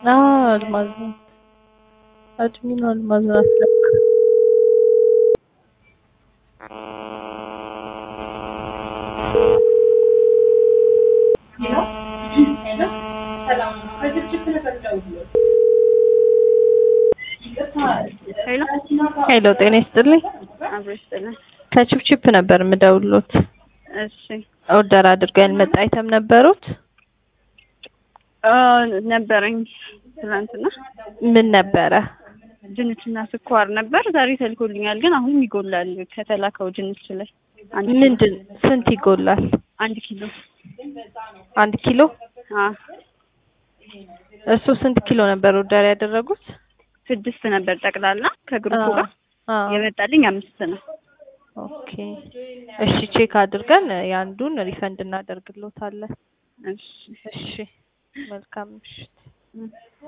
አዎ አልማዝ ነው። አድሚኑ አልማዝ ናት ለካ። ሄሎ ሄሎ ጤና ይስጥልኝ። አብሮ ይስጥልን። ከቺፕቺፕ ነበር የምደውልዎት። እሺ ኦርደር አድርገው ያልመጣ አይተም ነበሩት? አ ነበረኝ ትናንትና ምን ነበረ? ድንችና ስኳር ነበር። ዛሬ ተልኮልኛል፣ ግን አሁንም ይጎላል ከተላከው ድንች ላይ አንድ ኪሎ- ምንድን ስንት ይጎላል? አንድ ኪሎ አንድ ኪሎ። አ እሱ ስንት ኪሎ ነበር ኦርደር ያደረጉት? ስድስት ነበር ጠቅላላ ከግሩፑ ጋር አዎ። የመጣልኝ አምስት ነው። ኦኬ እሺ፣ ቼክ አድርገን የአንዱን ሪፈንድ እናደርግልዎታለን። እሺ እሺ፣ መልካም ምሽት።